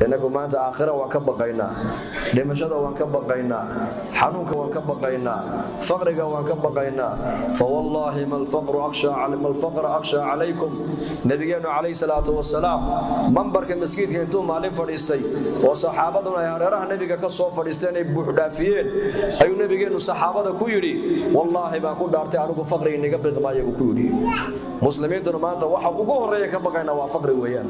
inagu maanta aakhira waan ka baqaynaa dhimashada waan ka baqaynaa xanuunka waan ka baqaynaa faqriga waan ka baqaynaa fawallaahi malfaqra akhshaa calaykum nabigeennu calayhi salaatu wasalaam mambarka maskiidka intuu maalin fadhiistay oo saxaabaduna ay hareeraha nebiga ka soo fadhiisteen ay buuxdhaafiyeen ayuu nebigeennu saxaabada ku yidhi wallaahi baan ku dhaartay anigu faqri iniga biqmaayo buu ku yidhi muslimiintuna maanta waxa ugu horreeya ka baqaynaa waa faqri weeyaan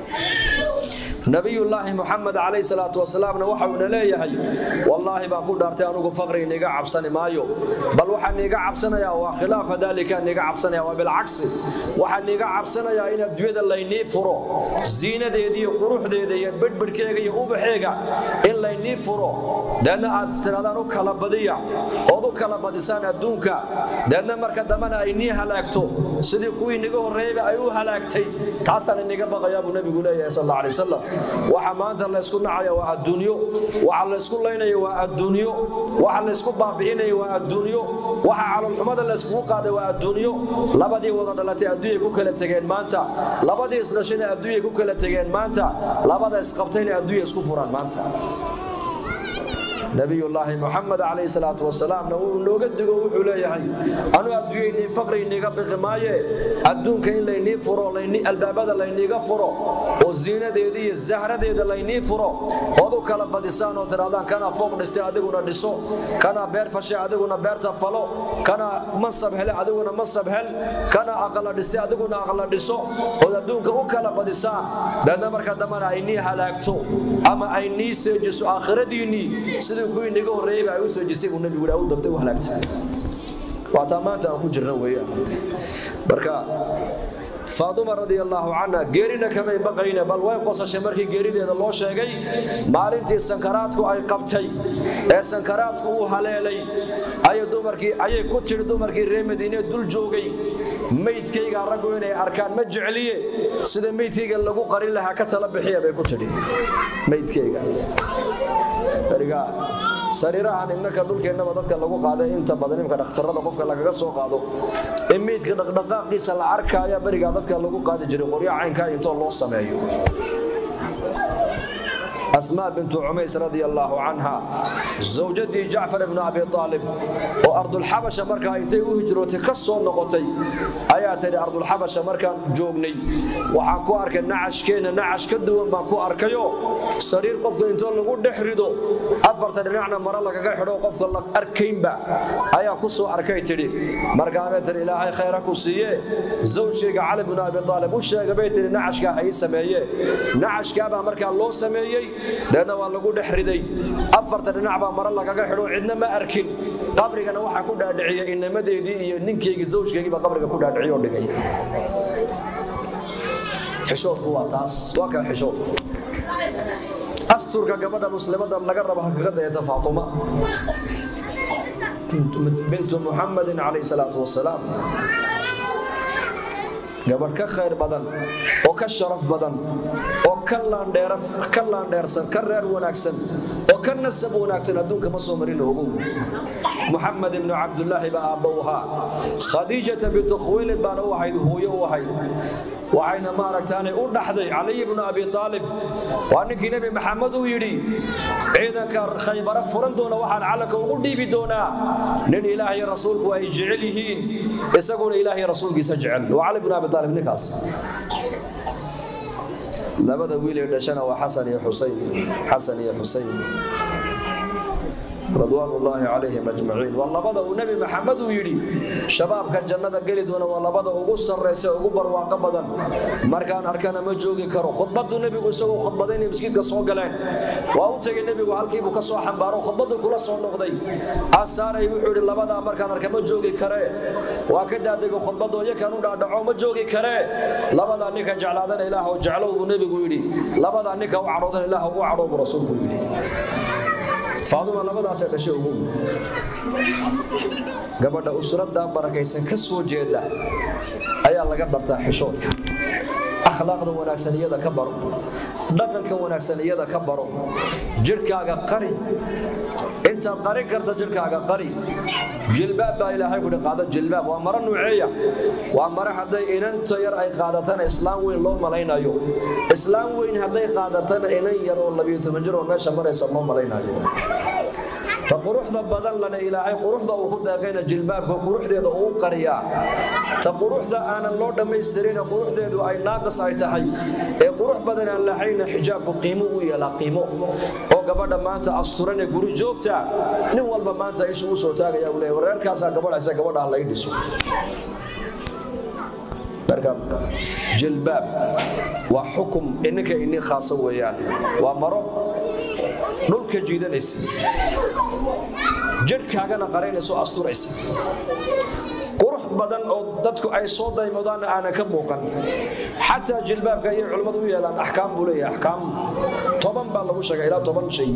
nabiyullaahi muxamed calayhi salaatu wasalaamna waxa uuna leeyahay wallaahi baan ku dhaartay anigu faqri iniga cabsani maayo bal waxaan niiga cabsanayaa waa khilaafa daalika niiga cabsanaya waa bilcagsi waxaan niiga cabsanayaa in adduunyada laynii furo ziinadeeda iyo quruxdeeda iyo bedhbidhkeega iyo ubaxeega in laynii furo deedna aad istiraadaan u kala badiya ood u kala badisaan adduunka deedna marka dambena ay nii halaagto sidii kuwii niga horreeyeyba ay u halaagtay taasaan iniga baqayaa buu nebigu leeyahay sal alla alay wasalam waxa maanta laysku nacaya waa adduunyo waxa laysku laynaya waa adduunyo waxa laysku baabi'inaya waa adduunyo waxa calolxumada layskugu qaaday waa adduunyo labadii wada dhalatay adduunyay ku kala tegeen maanta labadii isdhashayna adduunyay ku kala tegeen maanta labada isqabtayna adduunya isku furaan maanta nabiyullaahi muxamed calayhi salaatu wasalaamna wuu nooga digo wuxuu leeyahay anu adduunyaynii faqri iniga biqi maaye adduunka in laynii furo albaabada layniiga furo oo ziinadeeda iyo zahradeeda laynii furo ood u kala badisaan oo tidhahdaan kana fooq dhistay adiguna dhiso kana beer fashay adiguna beerta falo kana mansab hele adiguna mansab hel kana aqala dhistay adiguna aqala dhiso ood adduunka u kala badisaan deedna marka dambana ay nii halaagto ama ay nii seejiso aakhiradiinnii sidii kuwii niga horreeyeyba ay u seejisay buu nebigu u dogtay u halaagtay waa taa maanta aan ku jirna weeyaan marka faaduma radia allaahu canha geerina kamay baqayne bal way qosashay markii geerideeda loo sheegay maalintii sankaraadku ay qabtay ee sankaraadku uu haleelay ayay ku tidhi dumarkii reer madiine dul joogay meydkayga raggu inay arkaan ma jecliye sida meydkayga lagu qarin lahaa ka tala bixiya bay ku tidhi meydkayga sariirahan innaka dhulkeennaba dadka lagu qaaday inta badan imka dhakhtarada qofka lagaga soo qaado in meydka dhaqdhaqaaqiisa la arkaaya berigaa dadka lagu qaadi jiray qoryo caynkaa intoo loo sameeyo asmaa bintu cumays radia allaahu canha zawjadii jacfar ibnu abi aalib oo ardulxabasha markaa intay u hijrootay ka soo noqotay ayaa tidhi ardulxabasha markaan joognay waxaan ku arkay nacashkeenna nacash ka duwan baan ku arkayo sariir qofka intoo lagu dhex rido afarta dhinacna maro lagaga xidho qofka la arkaynba ayaa ku soo arkay tidhi markaabay tidhi ilaahay khayra ku siiye zawjkayga cali bnu abi aalib u sheega bay tidhi nacashkaa ha ii sameeye nacashkaabaa markaa loo sameeyey deedna waa lagu dhex riday afarta dhinac baa maro lagaga xidho cidna ma arkin qabrigana waxaa ku dhaadhiciyay inamadeedii iyo ninkaygii zawjkaygii baa qabriga ku dhaadhiciy oo dhigay xishoodku waa taas waa kaa xishoodku asturka gabadha muslimada laga rabo ha kaga dayata faatuma bintu muxamadin calayhi salaatu wasalaam gabadh ka khayr badan oo ka sharaf badan oo ka laandheersan ka reer wanaagsan oo ka nasab wanaagsan adduunka ma soo marin ogow muxamed ibnu cabdulaahi baa aabba u ahaa khadiijata bintu khuwaylid baana u ahayd hooyo u ahayd waxayna maaragtaanay u dhaxday caliy bnu abi aalib waa ninkii nebi maxamed uu yidhi ciidanka khaybara furan doona waxaan calanka ugu dhiibi doonaa nin ilaahay rasuulku ay jecel yihiin isaguna ilaahay rasuulkiisa jecel waa cali bnu abi aalib ninkaas labada wiil ee dhashana waa xasan iyo xusayn xasan iyo xusayn ridwaan ullaahi calayhim ajmaciin waa labada uu nebi maxamed uu yidhi shabaabka jannada geli doona waa labada ugu sarraysa ugu barwaaqo badan markaan arkana ma joogi karo khudbaddu nebigu isagoo khudbadaynay masjidka soo galeen waa u tegay nebigu halkiibuu ka soo xambaaro khudbaddu kula soo noqday asaaray wuxuu yidhi labadaa markaan arka ma joogi karee waa ka daadego khudbaddo iyakan u dhaadhaco ma joogi karee labadaa ninka jeclaadana ilaah jeclow buu nebigu yidhi labadaa ninka u cadhoodana ilaah u cadhow buu rasuulku yidhi faaduma labadaasay dhashay ugu gabadha usradda barakaysan ka soo jeeda ayaa laga bartaa xishoodka akhlaaqda wanaagsan iyada ka baro dhaqanka wanaagsan iyada ka baro jidhkaaga qari intaad qarin karta jidhkaaga qari jilbaab baa ilaahay kudhi qaado jilbaab waa maro nuuceeya waa maro hadday inanta yar ay qaadatana islaam weyn loo malaynayo islaam weyn hadday qaadatana inan yar oo labiyo toban jir oo meesha maraysa loo malaynayo ta quruxda badan lana ilaahay quruxda uu ku deeqayna jilbaabka quruxdeeda uu qariyaa ta quruxda aanan loo dhammaystirina quruxdeedu ay naaqis ay tahay ee qurux badan aan lahayna xijaabku qiimo u yeelaa qiimo oo gabadha maanta asturan ee guri joogta nin walba maanta ishu u soo taagaya uu leeyahay wareerkaasaa gabadhaysa gabadhaha lay dhiso marka jilbaab waa xukum ininka ini khaasa weeyaan waa maro dhulka jiidanaysa jidhkaagana qaraynaysa oo asturaysa qurux badan oo dadku ay soo daymodaanna aanan ka muuqan xataa jilbaabka ayay culimmadu u yeelaan axkaam buu leeyahay axkaam toban baa lagu sheegay ilaa toban shay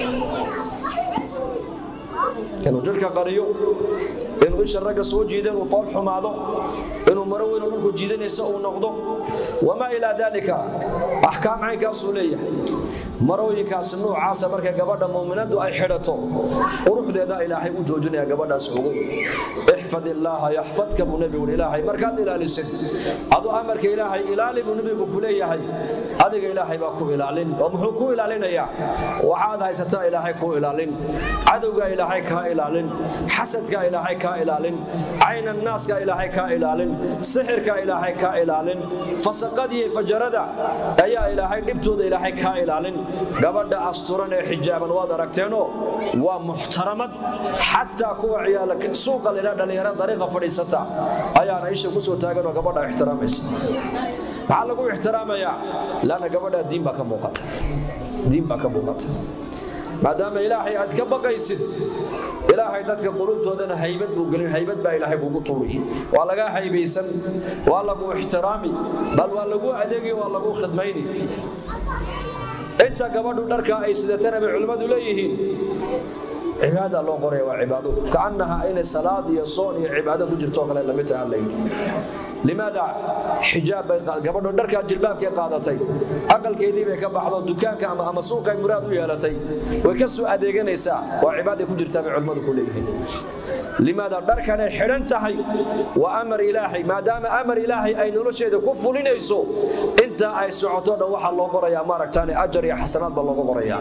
inuu jidhka qariyo inuu isha ragga soo jiida inuu fool xumaado inuu maro weyn oo dhulku jiidanaysa uu noqdo wamaa ilaa daalika axkaam caynkaasuu leeyahay marooyinkaasi nuucaasa markay gabadha muuminadu ay xidhato quruxdeeda ilaahay u joojinaya gabadhaas ogow ixfad illaaha yaxfadka buu nebigu ilaahay markaad ilaalisid adu amarka ilaahay ilaali buu nebigu ku leeyahay adiga ilaahay baa ku ilaalin oo muxuu ku ilaalinayaa waxaad haysataa ilaahay ku ilaalin cadowga ilaahay kaa ilaalin xasadka ilaahay kaa ilaalin caynan naaska ilaahay kaa ilaalin sixirka ilaahay kaa ilaalin fasaqadiiyo fajarada ayaa ilaahay dhibtooda ilaahay kaa ilaalin gabadha asturan ee xijaaban waad aragteenoo waa muxtaramad xataa kuwa ciyaala suuqa lila dhallinyara dariiqa fadhiisata ayaana isha ku soo taaganoo gabadha ixtiraamaysa maxaa lagu ixtiraamayaa laana gabadha diin baa ka muuqata diin baa ka muuqata maadaama ilaahay aad ka baqaysid ilaahay dadka qulubtoodana haybad buu gelin haybad baa ilaahay kugu tuuriy waa lagaa haybaysan waa lagu ixtiraami bal waa lagu adeegi waa lagu khidmayni inta gabadhu dharka ay sidatana bay culimmadu leeyihiin cibaada loo qoraya waa cibaado kaannaha inay salaad iyo soon iyo cibaado ku jirto kale lamid taha layidhi limaada xijaab bay gabadhu dharkaa jilbaabkay qaadatay aqalkeedii bay ka baxdo dukaanka ama ama suuqay muraad u yeelatay way ka soo adeeganaysaa waa cibaaday ku jirtaa bay culimmadu ku leeyihiin limaada dharkanay xidhan tahay waa amar ilaahay maadaama amar ilaahay ay nolosheeda ku fulinayso intaa ay socoto dhan waxaa loo qorayaa maaragtaane ajar iyo xasanaad baa looga qorayaa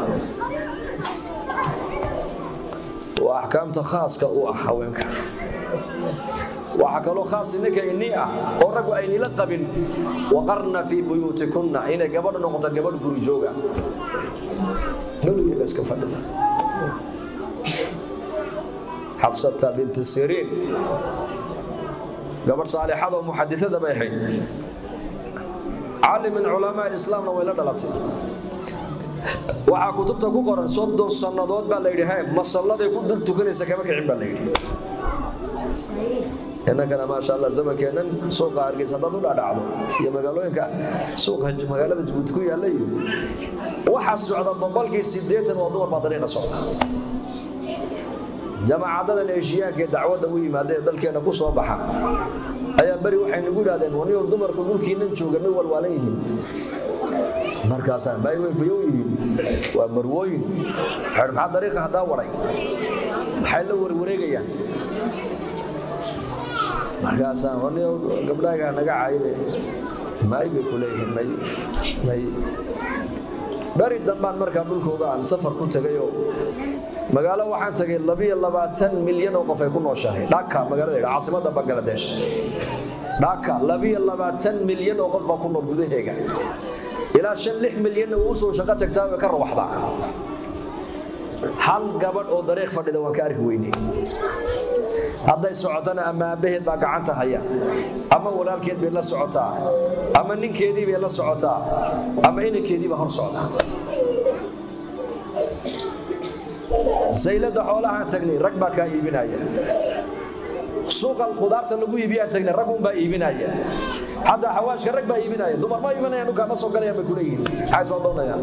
waa axkaamta khaaska u ah haweenka waxaa kaloo khaas ninka inii ah oo raggu aynila qabin waqarna fii buyuutikunna inay gabadhu noqoto gabadh guri jooga gurigeeda iska fadhida xafsata binti siriin gabadh saalixadoo muxadisada bay ahayd caalim min culamaa islaamna way la dhalatay waxaa kutubta ku qoran soddon sannadood baa layidhi he masalladay ku dul tukanaysa kama kicin baa layidhi innagana maasha allah zamankeennan suuqa hargeysa haddaad u dhadhacdo iyo magaalooyinka suuqa magaalada jabuuti ku yaalla iyo waxaa socda boqolkii siddeetan waa dumar baa dariiqa socda jamaacadadan eeshiyaanka ee dacwadda u yimaada ee dalkeenna ku soo baxa ayaa beri waxay nagu idhahdeen waniyo dumarku dhulkiinan jooga may walwaalan yihiin markaasaan bay way fayow yihiin waa marwooyin xer maxaa dariiqa haddaa waray maxay la warwareegayaan markaasaan waniyo gabdhaagaa naga caayine may bay ku leeyihiin may may beri dambaan markaa dhulkooga aan safar ku tegayoo magaalo waxaan tagay labiyo labaatan milyan oo qof ay ku nooshahay dhaka magaalada yidha caasimadda bangaladesh dhaka labiyo labaatan milyan oo qof baa ku nool gudaheega ilaa shan lix milyanna wuu usoo shaqo tagtaa way ka rawaxdaa hal gabadh oo dariiq fadhida waan ka arki weynay hadday socotana ama aabbaheed baa gacanta haya ama walaalkeed bay la socotaa ama ninkeedii bay la socotaa ama inankeedii baa hor socda saylada xoolahaan tagnay rag baa kaa iibinaya suuqa khudaarta lagu iibiyaan tagnay rag unbaa iibinaya xataa xawaashka rag baa iibinaya dumar ma iibinayaan dhulkaa ma soo galayaan bay kuleeyihiin maxay soo doonayaan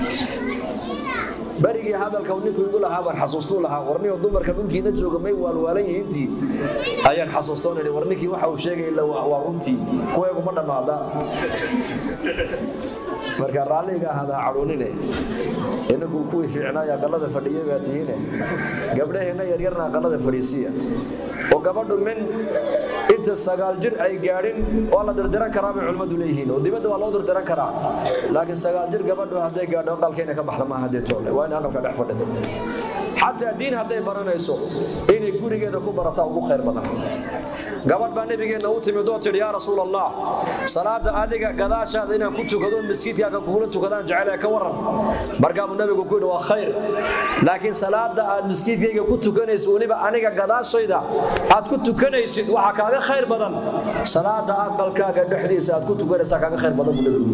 berigii hadalka ninku igu lahaa baan xasuustuu lahaa warniyo dumarka dhulkiina jooga may waalwaalan yihiintii ayaan xasuustoonidhi war ninkii waxa uu sheegay ila waa runtii kuweegu ma dhammaada marka raalliga ahada cadhoonine inagu kuwii fiicnaay aqalada fadhiyay baa tihiine gabdhaheenna yaryarna aqalada fadhiisiya oo gabadhu min inta sagaal jir ay gaadhin waa la dirdiran karaa bay culimmadu leeyihiin oo dibadda waa loo dirdiran karaa laakiin sagaal jir gabadhu hadday gaadho aqalkeena ka baxda maaha haddii toole waa in aqalka dhex fadhido xataa diin hadday baranayso inay gurigeeda ku barataa ugu khayr badan gabadh baa nebigeenna u timid oo tidhi yaa rasuul allah salaada adiga gadaashaada inaan ku tukado miskiidkaaga kugula tukadaan jecel ka waran markaabuu nebigu ku yidhi waa khayr laakiin salaada aad miskiidkayga ku tukanaysid weliba aniga gadaashayda aad ku tukanaysid waxaa kaaga khayr badan salaada aqalkaaga dhexdiisa aad ku tukanaysaa kaaga khayr badan buu nebigu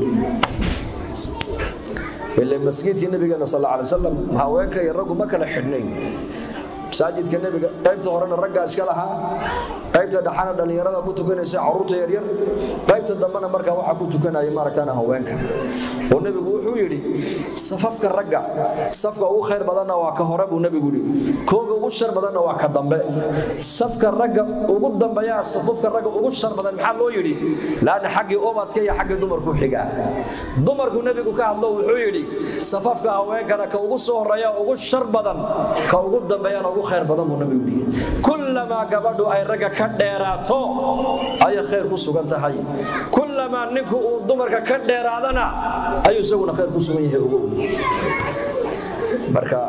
ile masjidkii nabigeena sal alay wasalam haweenka iyo raggu ma kala xidhnayn masaajidka nebiga qaybta horena raggaa iska lahaa qaybta dhaxana dhallinyarada ku tukanaysa caruurta yaryar qaybta dambena markaa waxaa ku tukanaya maaragtaan haweenka oo nebigu wuxuu yidhi safafka ragga safka ugu khayr badanna waa ka hore buu nebigu yidhi kooga ugu shar badanna waa ka dambe safka ragga ugu dambeeyaa safafka ragga ugu shar badan maxaa loo yidhi laanna xaggii ubadka iyo xaggii dumarku xigaa dumarku nebigu ka hadlo wuxuu yidhi safafka haweenkana ka ugu soo horeeya ugu shar badan ka ugu dambeeyana ugu khayr badan buu nebigu yidhi kullamaa gabadhu ay ragga ka dheeraato ayay khayr ku sugan tahay kullamaa ninku uu dumarka ka dheeraadana ayuu isaguna khayr ku sugan yahay ogow marka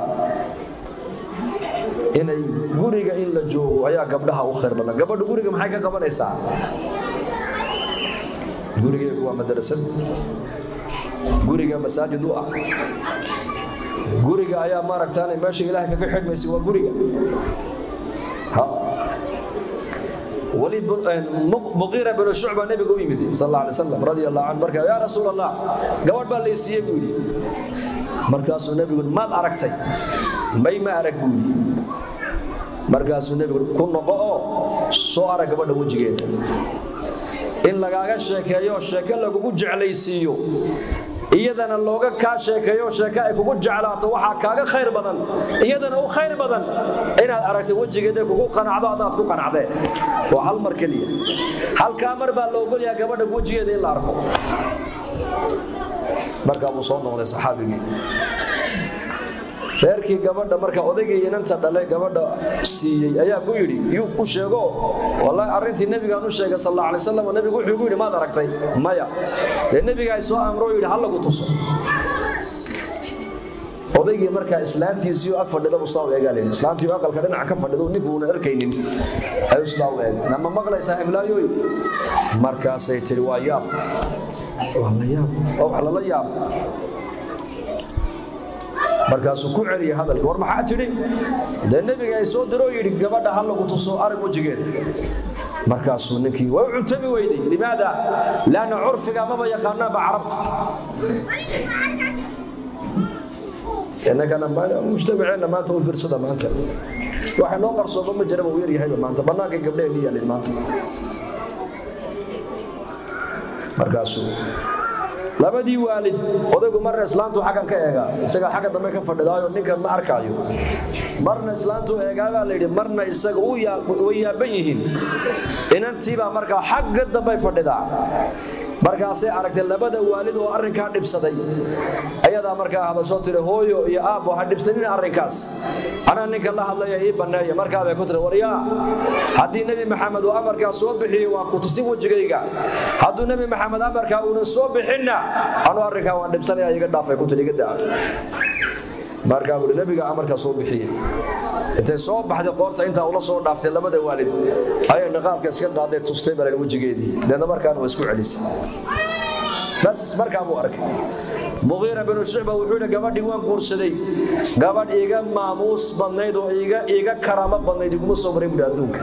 inay guriga in la joogo ayaa gabdhaha u khayr badan gabadhu guriga maxay ka qabanaysaa gurigeegu waa madrasad guriga masaajid u ah guriga ayaa maaragtaan meesha ilaah kaga xidhmaysa waa guriga وليد مغيرة بن شعبة نبي قوي مدي صلى الله عليه وسلم رضي الله عنه مركا يا رسول الله قوات بان ليسيه بودي مركاسو نبي قول ما أركتي ماي ما أرك بودي مركاسو نبي قول كن نقو سو أرك قبل وجهين in lagaaga sheekeeyo sheeke lagugu jeclaysiiyo iyadana looga kaa sheekeeyo sheeke ay kugu jeclaato waxaa kaaga khayr badan iyadana u khayr badan inaad aragtay wejigeeda kugu qanacdo haddaad ku qanacdee waa hal mar keliya halkaa mar baa la ogolyaha gabadha wejigeeda in la arko markaa buu soo noqday saxaabigii reerkii gabadha marka odaygii inanta dhalay gabadha siiyey ayaa ku yidhi yuu u sheego wallaahi arrintii nebigaan u sheegay sal alla alay wasalam nebigu wuxuu ku yidhi maad aragtay maya dee nebigaa soo amro yidhi ha lagu tuso odaygii markaa islaantiisiioo ag fadhida buu saa u eegaa layidhi islaantii aqalka dhinaca ka fadhida ninka uuna arkaynin ayuu sidaa u eegay nama maqlaysaa imlaayooy markaasay tidhi waa yaab waa la yaab waa wax lala yaab markaasuu ku celiyay hadalka war maxaa tidhi dee nebiga ay soo diroo yidhi gabadha ha lagu tuso arag wejigeeda markaasuu ninkii way u cuntami weyday limaada laanna curfiga maba yaqaanaanba carabta innagana mujtamaceenna maanta u fiirsada maanta waxa noo qarsooba ma jiraba uu yaryahayba maanta bannaanka gabdhaheenni yaalin maanta markaasuu labadii waalid odaygu marna islaantu xaggan ka eegaa isagaa xagga dambe ka fadhidaayo ninkan ma arkaayo marna islaantu eegaabaa layidhi marna isaga way yaaban yihiin inantiibaa markaa xagga dambey fadhidaa markaasay aragtay labada waalid oo arrinkaa dhibsaday ayadaa markaa hadasho tiri hooyo iyo aabbo ha dhibsanina arrinkaas anaa ninka la hadlaya ii banneeya markaabay ku tiri waryaa haddii nebi maxamed uu amarkaa soo bixiyey waa ku tusin wejigayga hadduu nebi maxamed amarkaa uunan soo bixinna anuu arrinkaa waan dhibsanaya iga dhaafay ku tiri iga daa markaa buuri nebiga amarkaa soo bixiyey intay soo baxday qoorta intaa ula soo dhaaftay labada waalid ayay niqaabka iska qaaday tustay baa wejigeedii deedna markaana waa isku celisay bas markaa buu arkay muqiira binu shucba wuxuu yidhi gabadhii waan guursaday gabadh iiga maamuus badnayd oo iiga karaamo badnayd iguma soo maray buhi adduunka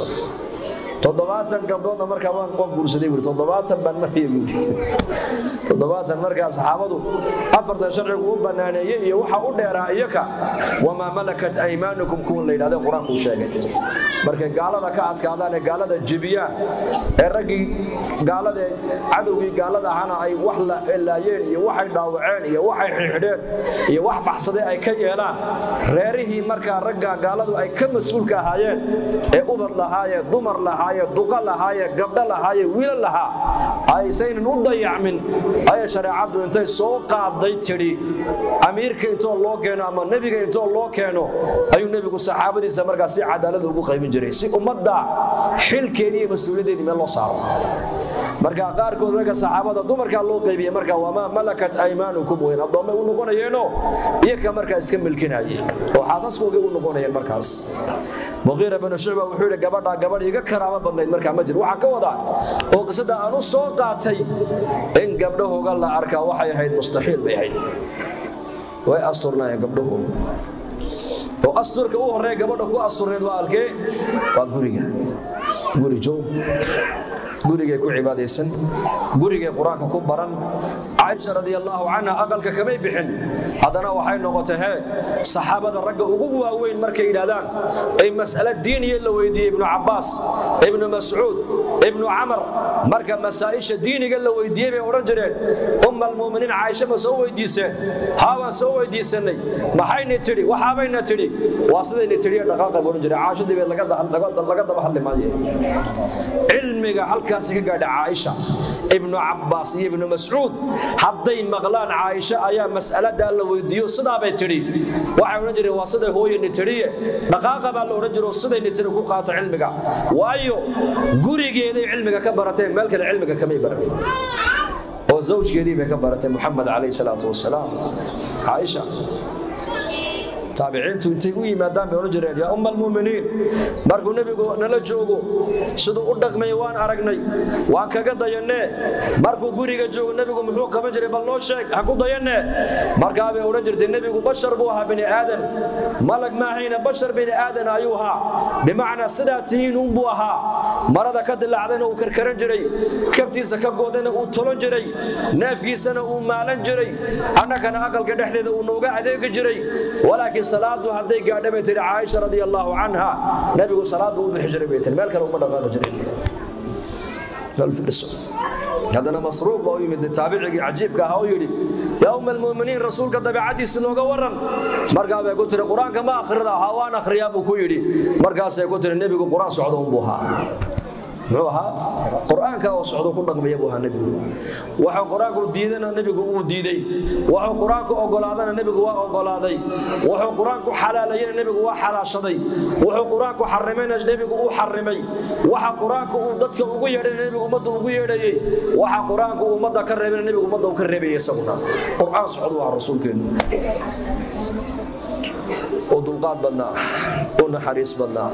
toddobaatan gabdhoodna markaa waan qoon guursaday buuri toddobaatan baan maraya buuri toddobaatan markaa saxaabadu afartan sharcigu u banaaneeyey iyo waxa u dheeraa iyaka wamaa malakat aymaanukum kuwan la yidhahde qur-aankuu sheegay markay gaalada ka adkaadaan ee gaalada jebiyaan ee raggii gaalada cadowgii gaalada ahana ay wax laayeen iyo waxay dhaawaceen iyo waxay xidhxidheen iyo wax baxsaday ay ka yeelaan reerihii markaa ragga gaaladu ay ka mas-uulka ahaayeen ee ubad lahaayee dumar lahaayee duqa lahaayee gabdho lahaayee wiila lahaa aysaynan u dayacmin ayay shareecaddu intay soo qaaday tidhi amiirka intoo loo keeno ama nebiga intoo loo keeno ayuu nebigu saxaabadiisa markaa si cadaalada ugu qaybin jiray si ummadda xilkeedii iyo mas-uuliyaddeedii meel loo saaro marka qaarkood ragga saxaabada dumarkaa loo qaybiyey marka wamaa malakat aymaanukum weyn addoommay u noqonayeenoo iyaga markaa iska milkinayay oo xaasaskoogay u noqonayeen markaas muqiira binu shucba wuxuu yidhi gabadhaa gabadh iga karaamo badnayd markaa ma jir waxaa ka wadaa oo qisada aan u soo qaatay in gabdhahooga la arkaa waxay ahayd mustaxiil bay ahayd way asturnaayeen gabdhahu oo asturka u horreeya gabadha ku asturneed waa alkee waa guriga guri joog gurigay ku cibaadaysan gurigay qur-aanka ku baran caaisha radiallaahu canha aqalka kamay bixin haddana waxay noqotay hee saxaabada ragga ugu waaweyn markay yidhahdaan ay mas'ale diiniya la weydiiyey ibnu cabbaas ibnu mascuud ibnu camar marka masaa'isha diiniga la weydiiyey bay odhan jireen umma almu'miniin caaisha ma soo weydiiseen haa waan soo weydiisanay maxayna tidhi waxaabayna tidhi waa sidayna tidhiye dhaqaaqa buu odhan jiray caashadii bay laga daba hadli maaye cilmiga halkaasi ka gaadha caaisha ibnu cabbaas iyo ibnu mascuud hadday maqlaan caaisha ayaa mas'aladaa la weydiiyo sidaabay tidhi waxay odhan jireen waa siday hooyani tidhiye dhaqaaqa baa la odhan jiro sidayni tidhi ku qaata cilmiga waayo gurigeeday cilmiga ka barateen meel kale cilmiga kamay baran oo zawjgeedii bay ka baratay muxamed calayhi salaatu wasalaam caaisha taabiciintu intay u yimaadaan bay odhan jireen yaa umma almu'miniin markuu nebigu nala joogo siduu u dhaqmay waan aragnay waan kaga dayannee markuu guriga joogo nebigu muxuu qaban jiray bal noo sheeg ha ku dayannee markaa bay odhan jirtay nebigu bashar buu ahaa bini aadan malag maahayna bashar bini aadan ayuu ahaa bimacnaa sidaa tihiin unbuu ahaa marada ka dilaacdayna uu karkaran jiray kabtiisa ka goodayna uu tolon jiray neefkiisana uu maalan jiray annagana aqalka dhexdeeda uu nooga adeegi jiray walaakiin salaadu hadday gaadha bay tihi caaisha radi allaahu canha nebigu salaadu u bixi jiray bay tihi meel kale uma dhaqaaqi jirin haddana masruuq baa u yimid taabicigii cajiibka ahaa u yidhi yaa umma almu'miniin rasuulka dabeecaddiisi nooga waran markaa bay ku tihi qur-aanka ma akhrida haa waan akhriyaa buu ku yidhi markaasay ku tihi nebigu qur-aan socdo unbuu ahaa muxuu ahaa qur-aanka oo socdo ku dhaqmaya buu ahaa nebigu waxuu qur-aanku diidana nebigu uu diiday waxuu qur-aanku ogolaadana nebigu waa ogolaaday wuxuu qur-aanku xalaalayana nebigu waa xalaashaday wuxuu qur-aanku xarimayna nebigu uu xarimay waxa qur-aanku uu dadka ugu yeedhayna nebigu ummadda ugu yeedhayey waxa qur-aanku uu ummadda ka reebayna nebigu ummadda uu ka reebayay isaguna qur-aan socdo waa rasuulkeenu oo dulqaad badnaa oo naxariis badnaa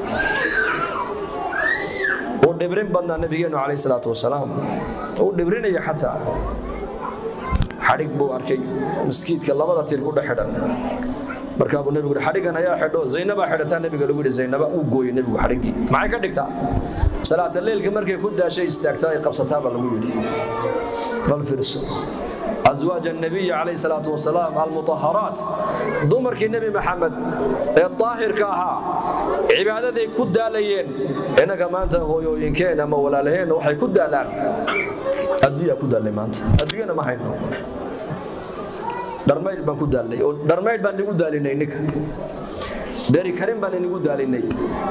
uu dhibrin badnaa nabigeenu calayh salaatu wasalaam uu dhibrinaya xataa xadhig buu arkay maskiidka labada tir ku dhex xidhan markaa buu nebigu xadhigan ayaa xidho zaynabaa xidhataa nebiga lagu yidhi zaynaba uu gooyey nebigu xadhiggii maxay ka dhigtaa salaata leelka markay ku daashay istaagtaa ay qabsataa baa lagu yidhi bal fiirso أزواج النبي عليه الصلاة والسلام المطهرات دمر كي النبي محمد الطاهر كاها عبادتي كدا ليين إنك ما أنت هو يمكن أما ولا لهين وحي كدا لان الدنيا كدا لي ما أنت الدنيا ما هينو dharmayd baan ku daalnay oo dharmayd baan nigu daalinay ninka beri karin baan nigu daalinay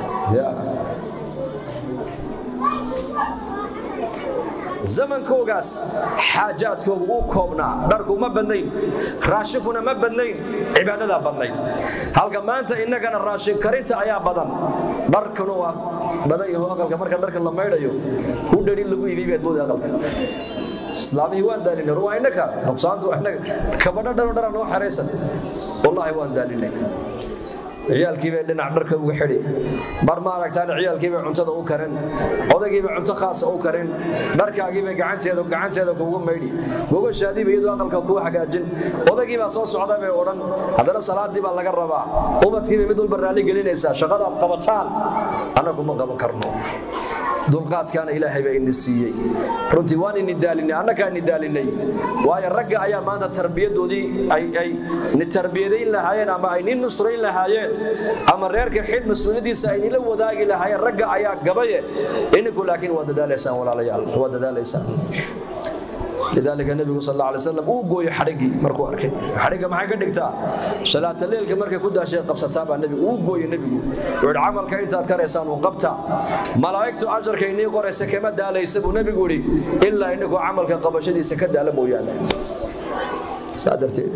zamankoogaas xaajaadkoogu u koobnaa dharku ma badnayn raashinkuna ma badnayn cibaadadaa badnayd halka maanta innagana raashin karinta ayaa badan dharkuna waa badan yaho aqalka marka dharka la maydhayo hudhari lagu iibiyay baad moodi aqalka islaamihii waan daalinay waa innaka nuqsaantu innaga kabadho dharo dhara noo xeraysan wallaahi waan daalinay ciyaalkiibay dhinac dharka uga xidhi mar ma aragtaan ciyaalkiibay cuntada u karin odaygiibay cunto khaasa u karin dharkaagiibay gacanteeda gacanteeda kuugu maydhi gogashaadiiba iyadoo aqalka kuu hagaajin odaygiibaa soo socda bay odhan haddana salaadii baa laga rabaa ubadkiibay mid walba raalli gelinaysaa shaqadaad qabataan annagu ma qaban karno dulqaadkaana ilaahay baa ini siiyey runtii waan ini daalinay annagaa ini daalinay waayo ragga ayaa maanta tarbiyadoodii ay ni tarbiyadayn lahaayeen ama ay ni nusrayn lahaayeen ama reerka xidh mas-uuliyadiisa ay nila wadaagi lahaayeen ragga ayaa gabaye ininku laakiin waa dadaalaysaan walaalayaal waa dadaalaysaan lidaalika nebigu sal alla alay slam uu gooyey xadhiggii markuu arkay xadhigga maxay ka dhigtaa salaata leelka markay ku daashay qabsataa baa nebigu uu gooyey nebigu wuxuu camalka intaad karaysaan uu qabta malaa'igtu ajarka inii qoraysa kama daalaysa buu nebigu yidhi ilaa inninkuu camalka qabashadiisa ka daala mooyaane saa darteed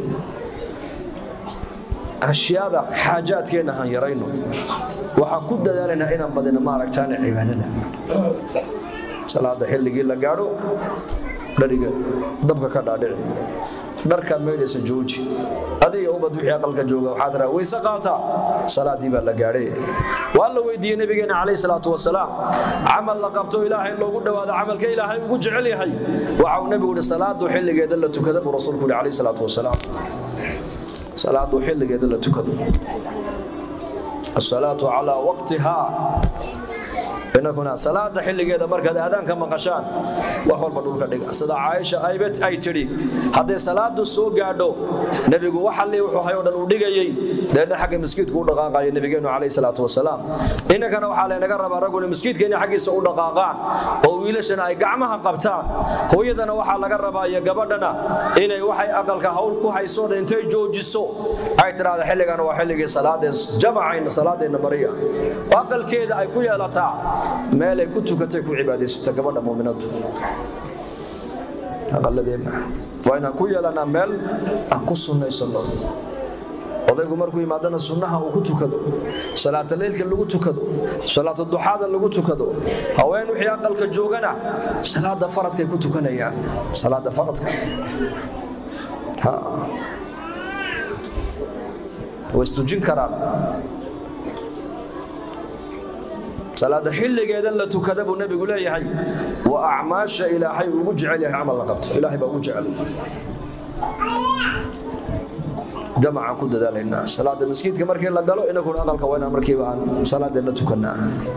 ashyaada xaajaadkeenna han yarayno waxaan ku dadaalaynaa inaan badino maaragtaane cibaadada salaada xilligii la gaadho dhariga dabka ka dhaadhici dharkaad maydhaysa jooji adiga ubad wixii aqalka jooga waxaa tiraa weyse qaata salaadii baa la gaadhay waa la weydiiyey nabigeena calayhi salaatu wasalaam camal la qabto ilaahay loogu dhowaado camalka ilaahay ugu jecel yahay waxa uu nebigu yihi salaadu xilligeeda la tukada buu rasuulku yihi calayhi salaatu wasalaam salaadu xilligeeda la tukado asalaatu calaa waqtihaa inakuna salaada xilligeeda markaad aadaanka maqashaan wax walba dhulka dhiga sida caaisha aybet ay tidhi hadday salaadu soo gaadho nebigu waxalli wuxuu hay oo dhan uu dhigayey deedna xagga miskiidku u dhaqaaqaya nebigeenu calayhi salaatu wasalaam inankana waxaa laynaga rabaa ragguna miskiidka inay xaggiisa u dhaqaaqaan oo wiilashana ay gacmaha qabtaan hooyadana waxaa laga rabaa iyo gabadhana inay waxay aqalka hawl ku hayso dhan intay joojiso ay tidhaahda xilligan waa xilligii salaadeen jamacayna salaadeenna mariya oo aqalkeeda ay ku yeelataa meelay ku tukatay ku cibaadaysata gabadha muuminadu aqaladeenna waa inaan ku yeelanaa meel aan ku sunnaysano odaygu markuu yimaadana sunnaha uu ku tukado salaata leylka lagu tukado salaata duxaada lagu tukado haween wixii aqalka joogana salaada faradkay ku tukanayaan salaada faradka way istujin karaan salaada xilligeeda la tukada buu nebigu leeyahay waa acmaasha ilaahay ugu jecel yahay camal la qabto ilaahay baa ugu jecel jamacaan ku dadaalaynaa salaada maskiidka markii la galo inaguna aqalka waa inaan markiiba aan salaadeen la tukanaa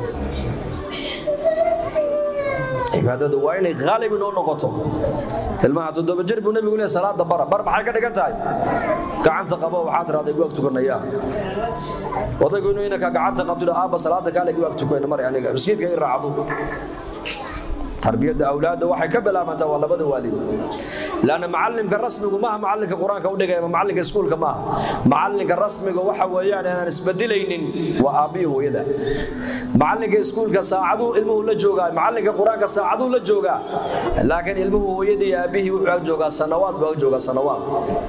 cibaadadu waa inay khaalib inoo noqoto ilmaha toddoba jir buu nebigu leeyahay salaada bara bar maxay ka dhigan tahay gacanta qabo waxaa tirahda igu ag tukanayaa odaygu inuu inanka gacanta qabto aabba salaada kaale igu ag tukana mari aniga miskiidka i raacdo tarbiyadda awlaadda waxay ka bilaabantaa waa labada waalid laanna macallimka rasmigu maaha macallinka qur-aanka u dhigaya macallinka iskuulka maaha macallinka rasmiga waxa weeyaan inaan isbedilaynin waa aabbihi hooyada macallinka iskuulka saacaduu ilmuhu la joogaa macallinka qur-aanka saacaduu la joogaa laakiin ilmuhu hooyadii iyo aabbihii wuxuu ag joogaa sanawaad buu ag joogaa sanawaad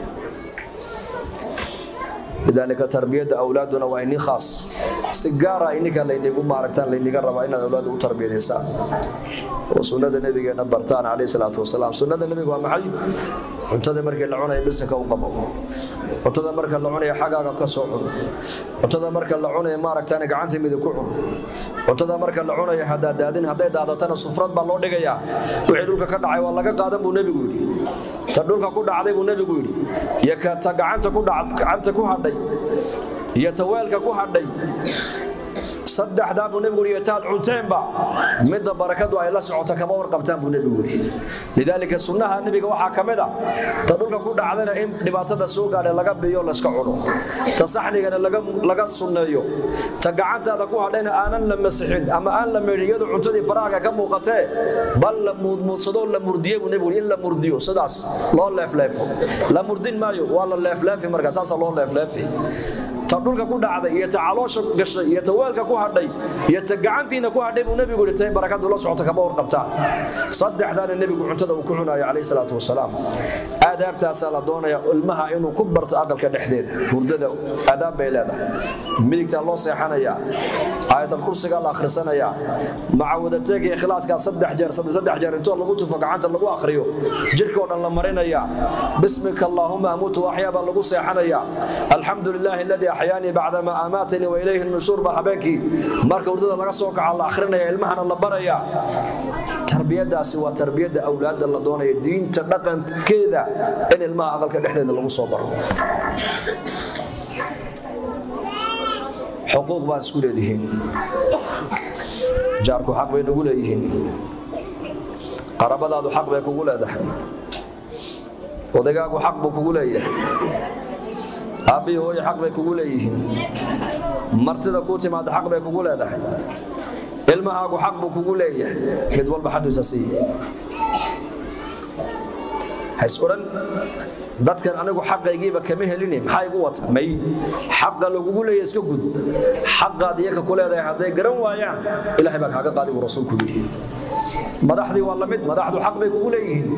lidaalika tarbiyadda awlaaduna waa ini khaas si gaara ininka laynigu maaragtaan layniga rabaa inaad awlaadda u tarbiyadaysaan oo sunnada nebigeena bartaan calayhi salaatu wasalaam sunnada nebiga waa maxay cuntada markii la cunaya bisinka u qabo cuntada marka la cunaya xagaaga ka soo cun cuntada marka la cunaya maaragtaan gacanta midig ku cun cuntada marka la cunaya haddaa daadin hadday daadatana sufrad baa loo dhigayaa wixii dhulka ka dhacay waa laga qaadan buu nebigu yidhi ta dhulka ku dhacday buu nebigu yidhi iyo ta gacanta ku gacanta ku hadhay iyo taweelka ku hadhay saddexdaa buu nebigu yidhi taad cunteenba midda barakadu ay la socoto kama warqabtaan buu nebigu yidhi lidaalika sunnaha nebiga waxaa ka mid a ta dhulka ku dhacdana in dhibaatada soo gaadhay laga biyo layska cuno ta saxnigana laga sunneeyo ta gacantaada ku hadhayna aanan la masixin ama aan la meedhin iyadu cuntadii faraaga ka muuqatee bal la muudmuudsadoo la murdiye buu nebigu yidhi in la murdiyo sidaas loo leefleefo la murdin maayo waa la leefleefi markaa saasaa loo leefleefi ta dhulka ku dhacday iyo ta caloosha gashay iyo ta weelka ku hadhay iyo ta gacantiina ku hadhay buu nebigu yidhi tay barakadu la socota kama warqabtaan saddexdaana nebigu cuntada uu ku cunayo calayhi salaatu wasalaam aadaabtaasaa la doonaya ilmaha inuu ku barto aqalka dhexdeeda hurdada aadaab bay leedahay midigtaa loo seexanayaa aayatal kursigaa la akhrisanayaa macawadateega ikhlaaskaa saddex jeer saddex jeer intoo lagu tufo gacanta lagu akhriyo jirka oo dhan la marinayaa bismika allaahuma amuutu waxyaa baa lagu seexanayaa alxamdu lilaahi aladii axyaanii bacdama amaatanii wa ilayhi nushuur baa habeenkii marka hurdada laga soo kaca la akhrinaya ilmahana la baraya tarbiyadaasi waa tarbiyadda awlaadda la doonaya diinta dhaqankeeda in ilmaha aqalka dhexdeeda lagu soo baro xuquuq baad isku leedihiin jaarku xaq bay nagu leeyihiin qarabadaadu xaq bay kugu leedahay odagaagu xaq buu kugu leeyahay aabbihii hooye xaq bay kugu leeyihiin martida kuu timaada xaq bay kugu leedahay ilmahaagu xaq buu kugu leeyahay mid walba xaqiisa siiye hays odhan dadkan anigu xaqaygiiba kama helini maxaa igu wata may xaqa lagugu leeya iska gud xaqaad iyaka ku leedahay hadday garan waayaan ilahay baa kaaga qaadi buu rasuulku yidhi madaxdii waa lamid madaxdu xaq bay kugu leeyihiin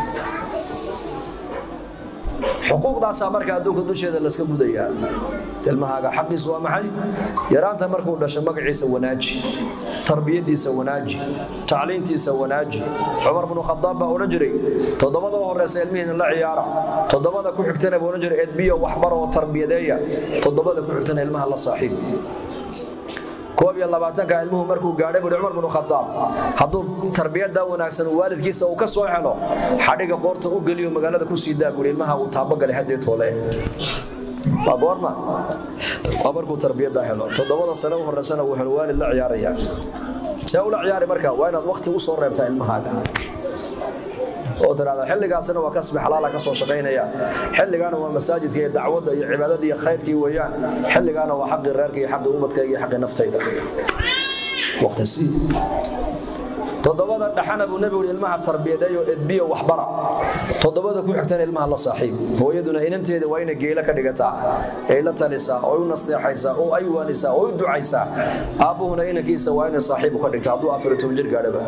xuquuqdaasaa marka adduunka dusheeda laska gudayaa ilmahaaga xaqiisu waa maxay yaraanta markuu dhasho magaciisa wanaaji tarbiyadiisa wanaaji tacliintiisa wanaaji cumar bnu khadaab baa odhan jiray toddobada u horeysa ilmihiina la ciyaara toddobada ku xigtana buu odhan jiray edbiyo waxbaro oo tarbiyadeeya toddobada ku xigtana ilmaha la saaxiib koob iyo labaatanka ilmuhu markuu gaadhay buri cumar bnu khadaab hadduu tarbiyada wanaagsan waalidkiisa uu ka soo helo xadhiga qoorta u geliyo magaalada ku sii daa buuri ilmaha uu taabogalay haddii toole waa goorma waa markuu tarbiyada helo toddobada sano u horeysana uu helo waalid la ciyaaraya see ula ciyaari marka waa inaad waqti u soo reebtaa ilmahaaga oo tiraahda xilligaasina waa kasbi xalaala ka soo shaqaynaya xilligaana waa masaajidka iyo dacwadda iyo cibaadada iyo khayrkii weeyaan xilligaana waa xaqii reerka iyo xaqii ubadkayga iyo xaqii naftayda waqti sii toddobada dhaxana buu nebigu ilmaha tarbiyadeeyo edbiyo waxbara toddobada ku xigtana ilmaha la saaxiib hooyaduna inanteeda waa inay geela ka dhigataa ay la talisaa oo u nasteexaysaa oo ay waanisaa oo u ducaysaa aabbuhuna inankiisa waa inay saaxiibu ka dhigta hadduu afar iyo toban jir gaadhaba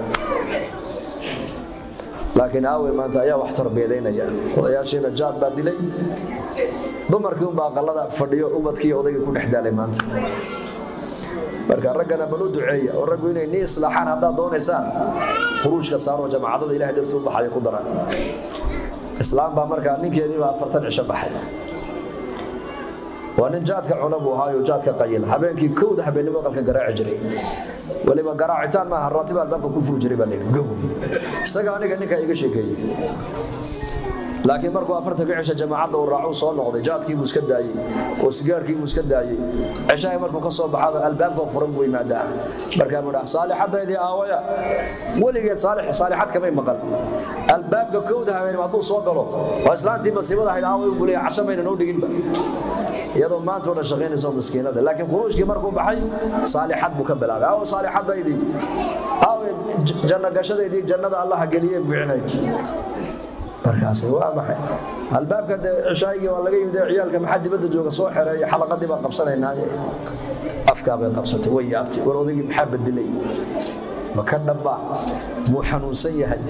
laakiin aawe maanta ayaa wax tarbiyadaynaya odayaashiina jaad baa dilay dumarkii unbaa aqalada fadhiyo ubadkii odaygii ku dhex daalay maanta marka raggana bal u duceeya oo raggu inay ni islaaxaan haddaad doonaysaan khuruujka saaroo jamaacadada ilahay dartuu baxaya ku dara islaam baa markaa ninkeediibaa afartan cisho baxay waa nin jaadka cuna buu ahaayo jaadka qayil habeenkii kowda habeennimo qalka garaaci jiray waliba garaacitaan maaha raatiba albaabka ku furi jiray baa layidhi gow isaga aniga ninkaa iga sheekeeyey laakiin markuu afartanka cisha jamaacadda uu raacu soo noqday jaadkii buu iska daayey oo sigaarkii buu iska daayey cishahay markuu ka soo baxaba albaabka furan buu yimaadaa markaa buu dhaha saalixadaydii aawaya weligeed saalixad kamay maqan albaabka kowda habeenimo hadduu soo galo oo islaantii masiibada ahayd aaway buu leeyahay casho mayna noo dhiginba iyadoo maanta dhan shaqaynayso miskiinada laakiin khuruujkii markuu baxay saalixad buu ka bilaabay aawo saalixadaydii aawe janno gashadaydii jannada allaha geliyey fiicnayd markaas waa maxay albaabka dee cishaayigii waa laga yimid ciyaalka maxaa dibadda jooga soo xereeya xalaqadii baan qabsanaynaaye afkaa bay qabsatay way yaabtay war odaygii maxaa bedelay ma ka dhaba muu xanuunsan yahay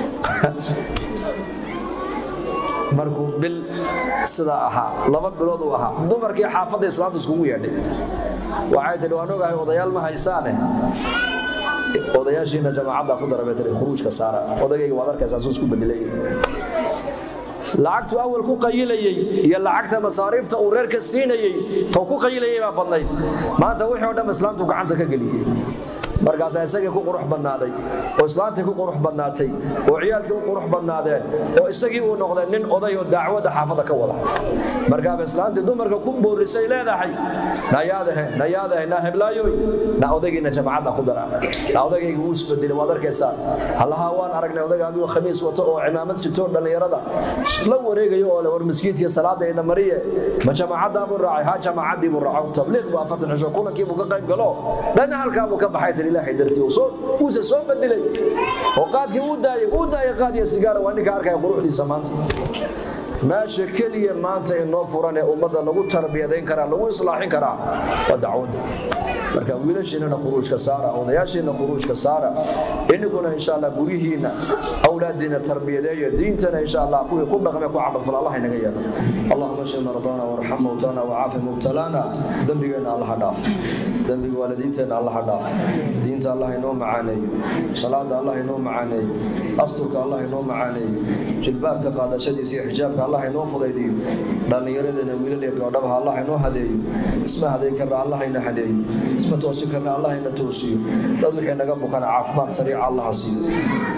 markuu bil sidaa ahaa laba bilood uu ahaa dumarkii xaafadda islaamta iskugu yeedhay waxay tihi waan ogahay odayaal ma haysaane odayaashiina jamaacadda ku dara bay tihi khuruujka saara odagayga waad arkaysaa suu isku bedelay lacagtu awal ku qayilayey iyo lacagta masaariifta uu reerka siinayey tou ku qayilayay baa badnayd maanta wixii o dhan islaamtu gacanta ka geliyey markaasaa isagii ku qurux badnaaday oo islaantii ku qurux badnaatay oo ciyaalkii u qurux badnaadeen oo isagii uu noqday nin oday oo dacwadda xaafadda ka wada markaaba islaantii dumarka ku boorisay leedahay nayaadahe nayaadahe na heblaayoy na odaygiina jamacadda ku dara na odaygayga wuu isbedelay waad arkaysaa allaha waan aragnay odaygaagii khamiis wato oo cimaamad sitoo dhallinyarada la wareegayo oo le war miskiintiiyo salaada ina mariye ma jamacaddaa buu raacay ha jamaacaddii buu raaco tabliiq buu afartan cisho kulankii buu ka qayb galo dhanna halkaa buu ka baxay tiri ilaahay dartii uuse soo bedelay oo qaadkii uu daayay uu daayay qaad iyo sigaara waa ninka arkaya quruxdiisa maanta meesha keliya maanta inoo furan ee ummadda lagu tarbiyadayn karaa lagu islaaxin karaa waa dacwadda marka wiilashiinana khuruujka saara odayaashiina khuruujka saara ininkuna insha allah guryihiina awlaadiina tarbiyadeeya diintana insha allah kuwii ku dhaqme ku camalfal allah inaga yeelo allahuma shfi mardana warxam mowtana wacaafi mubtalaana dembigeenna allaha dhaaf dembiga waalidiinteenna allaha dhaaf diinta allah inoo macaaneeyo salaada allah inoo macaaneeyo asturka allah inoo macaaneeyo jilbaabka qaadashadiisa iyo xijaabka allah inoo fudaydiyo dhallinyaradeenna wiilal iyo gabdhabaha allah inoo hadeeyo isma haday karna allah ina hadeeyo isma toosi karna allah ina toosiyo dad wixii naga bukana caafimaad sariica allaha siiyo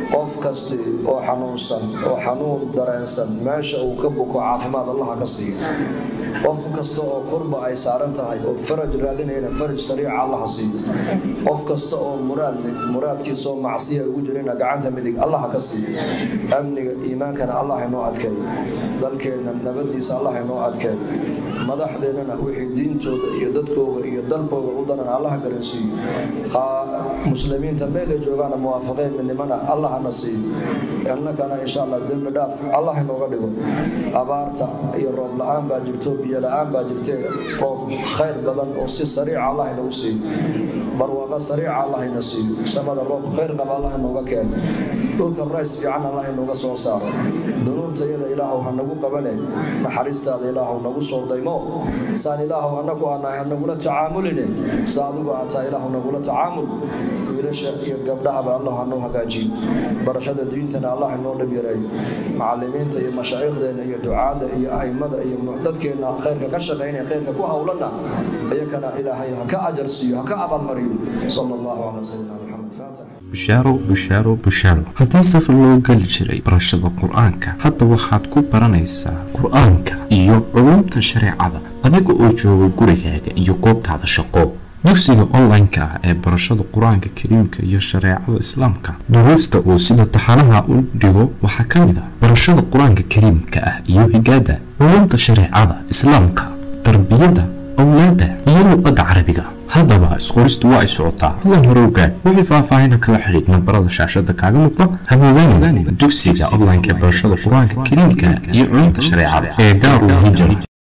qof kasti oo xanuunsan oo xanuun dareensan meesha uu ka buko caafimaad allaha ka siiyo qof kasta oo kurba ay saaran tahay oo faraj raadinayna faraj sariica allaha siiyo qof kasta oo muraad leh muraadkiisaoo macsiya ugu jirayna gacanta midig allaha ka siiyo amniga iimaankana allah inoo adkeeyo dalkeenna nabadiisa allah inoo adkeeyo madaxdeennana wixii diintooda iyo dadkooga iyo dalkooga u danan allaha garansiiyo muslimiinta meelay joogaana muwaafaqeen midnimana allahana siiyo innakana insha allah dembi dhaaf allah inooga dhigo abaarta iyo roob la-aan baa jirto biyo la-aan baa jirtee roob khayr badan oo si sariica allah inagu siiyo barwaaqo sariica allah ina siiyo samada roob khayr qaba allah inooga keeno dhulka rays fiican allah inooga soo saaro dunuubtayada ilaahow ha nagu qabane naxariistaada ilaahow nagu soo daymo saan ilaahow annagu aanahay ha nagula tacaamuline sa adigu aataa ilaahow nagula tacaamul wiilasha iyo gabdhahaba allah hanoo hagaajiyo barashada diintana allah inoo dhib yareeyo macalimiinta iyo mashaaikhdeenna iyo ducaadda iyo aimada iyo dadkeenna khayrka ka shaqaynaya khayrka ku howlana iyakana ilaahay ha ka ajar siiyo ha ka abaalmariyo sala allahu calaa sayidina maxamed faatix bushaaro bushaaro bushaaro haddii safar loo geli jiray barashada qur-aanka hadda waxaad ku baranaysaa qur-aanka iyo culumta shareecada adiga oo jooga gurigaaga iyo goobtaada shaqo dugsiga online-ka ah ee barashada qur-aanka kariimka iyo shareecada islaamka duruusta uu sida taxanaha u dhigo waxaa ka mid ah barashada qur-aanka kariimka ah iyo higaada culumta shareecada islaamka tarbiyada awlaada iyo luqadda carabiga haddaba isqoristu waa ay socotaa hadan hore ogaad wixii faahfaahina kala xidhiid nambarada shaashada kaaga muuqda hamoodaan dugsiga online-ka ee barashada qur-aanka kariimka iyo culumta shareecada ee daarul hijra